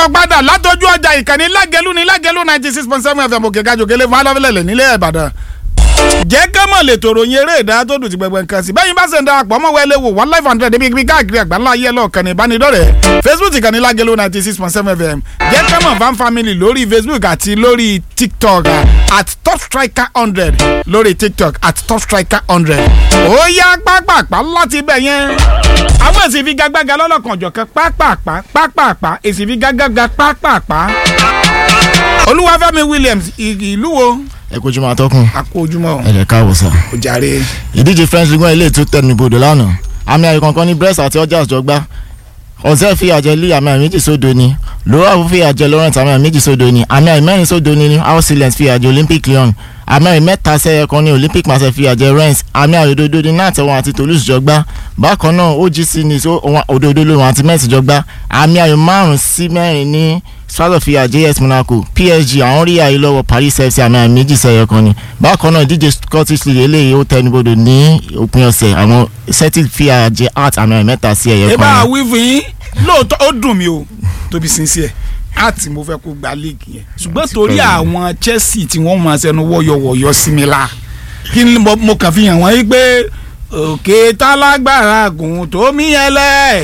káàbọ̀ padà látọjú ọjà ìkànnì lágẹ̀lú ní lágẹ̀lú ninety six point seven fm òkè kájọ kele fún alọ́fẹ́lẹ́lẹ̀ nílẹ̀ ìbàdàn. jẹ́ ká mọ̀ lè tòrò yin eré ìdá tó dùn ti gbẹgbẹ nǹkan sí bẹ́yìn bá ṣe ń darapọ̀ mọ́ wẹ́lẹ́ wò one life hundred níbi ibi káàkiri àgbáńlá ayé ẹlọ́ọ̀kan ní ìbánidọ́rẹ̀ẹ́ facebook ìkànnì lágẹ̀lú ninety six point seven fm jẹ́ ká mọ̀ fan family lórí facebook àti lórí tiktok at top striker hundred lórí tiktok at top striker hundred ó yá pápápá láti bẹ̀ yẹn àwọn èsì fi gágbága lọ́lọ́kan ọ̀jọ̀kan pápápá pápápá èsì fi gágbága pápápá olúwàfẹ́mi williams ìlú wo ẹ kojú máa tọkùn àkó ojúmọ́ ẹ lè káàbọ̀ sá. ó jàre. ìdíje french league one ilé ètò tẹnu ibodò lánàá àmì ayò kankan ní brest àti ọjà àjọgbá ọ̀sẹ̀ fi àjẹ lé àmì ayò méjì sódo ni lówà fi àjẹ laurent àmì ayò méjì sódo ni àmì ayò mẹ́rin sódo ni house silence fi àjẹ olympic lyon àmì ayò mẹ́ta sẹ́yẹ kan ní olympic marseille fi àjẹ rennes àmì ayò òdodo ní nàtẹ̀wọ̀n àti toulouse jọgbá bákan náà ogc ní òdodo lòun àti metz jọgbá àmì ayò márùn sí mẹ́rin ní strasbourg fi àjẹ as monaco psg àwọn rí àyè lọ́wọ́ paris fc àmì àmì méjì sẹ́yọ kan ni bákan náà ìdíje scottish league eléyìí ó tẹnubodò ní òpin ọ̀sẹ̀ àwọn celtic fi àjẹ art àmì àmì mẹ́ta sí ẹ̀yẹ ẹ bá kan a ni. wí fún yín lóòótọ́ ó dùn mí o tóbi sincere àti mo fẹ́ kó gba league yẹn ṣùgbọ́n torí àwọn chelsea tí wọ́n máa ṣẹnu wọ́yọ̀wọ̀yọ̀ sí mi la kí ni mo mo kàn fi hàn wọ́n yí pé òkè tálágbára gùn tó mí yẹn lẹ́ẹ̀.